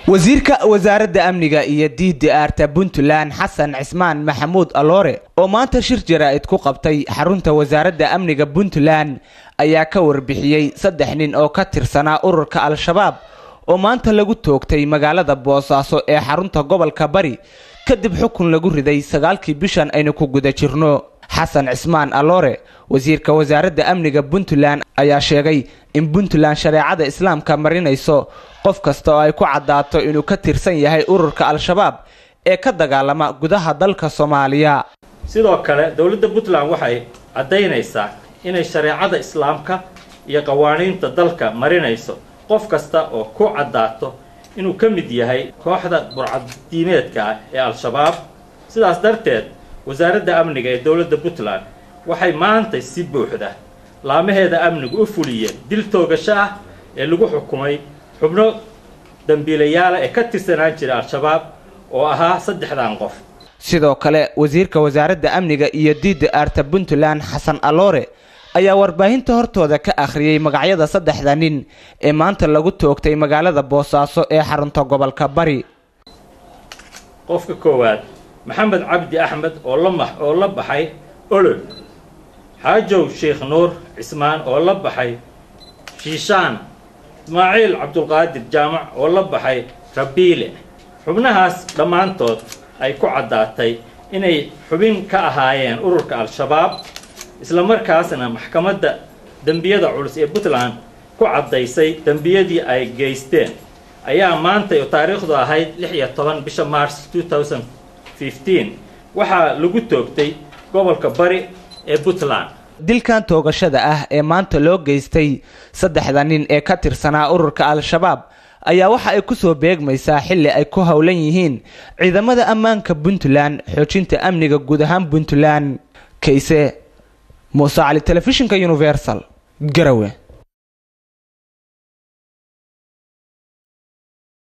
wasiirka wasaaradda amniga iyo diidda aarta puntland xasan cismaan maxamuud aloore oo maanta shir jaraa'id ku qabtay xarunta wasaaradda amniga puntland ayaa ka warbixiyey saddex nin oo ka tirsanaa ururka al-shabaab oo maanta lagu toogtay magaalada boosaaso ee xarunta gobolka bari kadib xukun lagu riday sagaalkii bishan aynu ku guda jirno xasan cismaan aloore wasiirka wasaaradda amniga puntland ayaa sheegay in puntland shareecada islaamka marinayso qof kasta oo ay ku caddaato inuu ka tirsan yahay ururka al-shabaab ee ka dagaalama gudaha dalka soomaaliya sidoo kale dowladda puntland waxay caddaynaysaa inay shareecada islaamka iyo qawaaniinta dalka marinayso qof kasta oo ku caddaato inuu ka mid yahay kooxda burcadiimeedka ah ee al-shabaab sidaas darteed wasaaradda amniga ee dowladda puntland waxay maanta si buuxda laamaheeda amnigu u fuliyeen dil toogasho ah ee lagu xukumay xubno dambiilayaala ee ka tirsanaan jira al-shabaab oo ahaa saddexdan qof sidoo kale wasiirka wasaaradda amniga iyo diidda aarta puntland xasan aloore ayaa warbaahinta hortooda ka akhriyey magacyada saddexda nin ee maanta lagu toogtay magaalada boosaaso ee xarunta gobolka bari qofka koowaad maxamed cabdi axmed oo la oo la baxay olol xaajow sheekh nuur cismaan oo la baxay shiishaan ismaaciil cabdulqaadir jaamac oo la baxay rabiile xubnahaas dhammaantood ay ku caddaatay inay xubin ka ahaayeen ururka al-shabaab islamarkaasna maxkamadda dembiyada culus ee puntland ku caddaysay dembiyadii ay geysteen ayaa maantay oo taariikhdu ahayd lix iyo toban bisha mars waxaa lagu toogtay gobolka bari ee puntland dilkan toogashada ah ee maanta loo geystay saddexda nin ee ka tirsanaa ururka al-shabaab ayaa waxa ay kusoo beegmaysaa xilli ay ku howlan yihiin ciidamada ammaanka puntland xoojinta amniga guud ahaan puntland kayse muuse cali telefishinka universal garawe